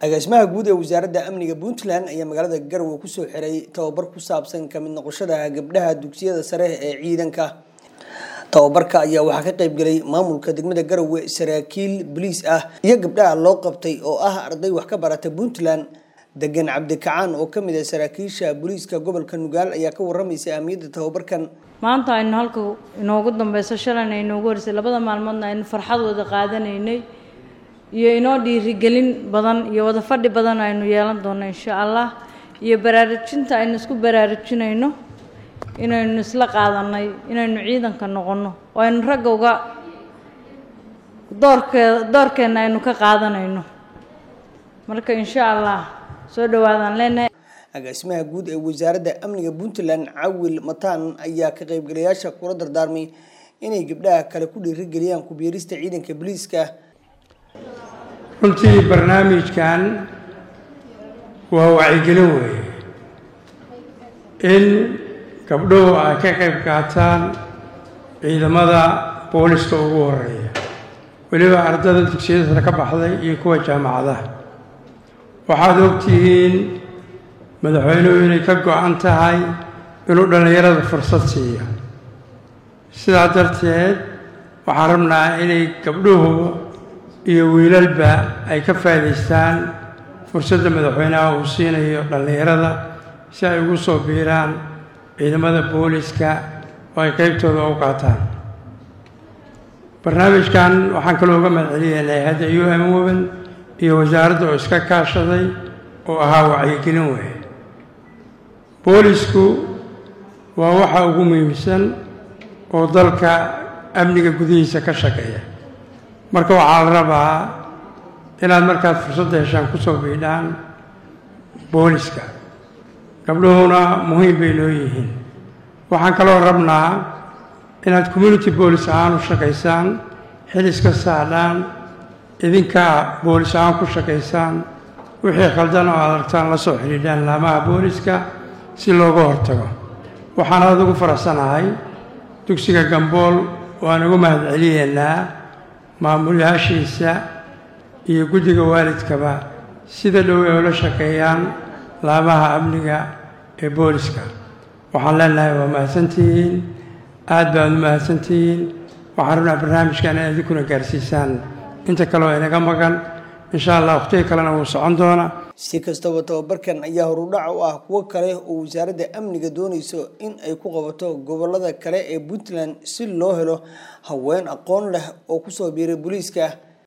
agaasimaha guud ee wasaaradda amniga puntland ayaa magaalada garowe kusoo xiray tababar ku saabsan kamid noqoshada gabdhaha dugsiyada sare ee ciidanka tababarka ayaa waxaa ka qayb galay maamulka degmada garowe saraakiil boliis ah iyo gabdhaha loo qabtay oo ah arday wax ka barata puntland degan cabdikacaan oo kamid ah saraakiisha booliiska gobolka nugaal ayaa ka waramaysa ahmiyadda tababarkan maanta aynu halka inoogu dambeyso shalayna inoogu horeysay labada maalmoodna aynu farxad wada qaadanaynay iyo inoo dhiirigelin badan iyo wada fadhi badan aynu yeelan doono insha allah iyo baraarujinta aynu isku baraarujinayno inaynu isla qaadanay inaynu ciidanka noqonno oo aynu ragga uga doorkee doorkeenna aynu ka qaadanayno marka insha allah soo dhawaadaan leenahay agaasimaha guud ee wasaaradda amniga puntland cawil mataan ayaa ka qaybgalayaasha kula dardaarmay inay gabdhaha kale ku dhiirigeliyaan kubiirista ciidanka booliiska runtii barnaamijkan waa wacyigelin weeye in gabdhuhu ay ka qayb qaataan ciidamada booliska ugu horeeya weliba ardada dugsiyada sare ka baxday iyo kuwa jaamacadaha waxaad ogtihiin madaxweynuhu inay ka go-an tahay inuu dhallinyarada fursad siiyo sidaa darteed waxaan rabnaa inay gabdhuhu iyo wiilalba ay ka faa'idaystaan fursadda madaxweynaha uu siinayo dhallinyarada si ay ugu soo biiraan ciidamada booliska oo ay qaybtooda u qaataan barnaamijkan waxaan kaloo uga mahadcelinaynay hadda u m women iyo wasaaradda oo iska kaashaday oo ahaa wacyigelin weeye boolisku waa waxa ugu muhiimsan oo dalka amniga gudihiisa ka shaqeeya marka waxaa la rabaa inaad markaad fursadda heshaan ku soo biidhaan booliska gabdhuhuna muhiim bay noo yihiin waxaan kaloo rabnaa inaad community boolis ahaan u shaqaysaan xiliska saadhaan idinkaa boolis ahaan ku shaqaysaan wixii khaldan oo aad aragtaan la soo xidhiidhaan laamaha booliska si looga hortago waxaan aada ugu faraxsanahay dugsiga gambool waan ugu mahadceliyeynaa maamulayaashiisa iyo guddiga waalidkaba sida dhow ay ula shaqeeyaan laamaha amniga ee booliska waxaan leenahay waa mahadsantihiin aad baad u mahadsantihiin waxaan rabnaa barnaamijkan inaad idinkuna gaarsiisaan inta kale oo inaga maqan insha allah wakhtiga kalena wuu socon doonaa si kastaba tababarkan ayaa horudhac u ah kuwo kale oo wasaaradda amniga doonayso in ay ku qabato gobolada kale ee puntland si loo helo haween aqoon leh oo kusoo biiray booliiska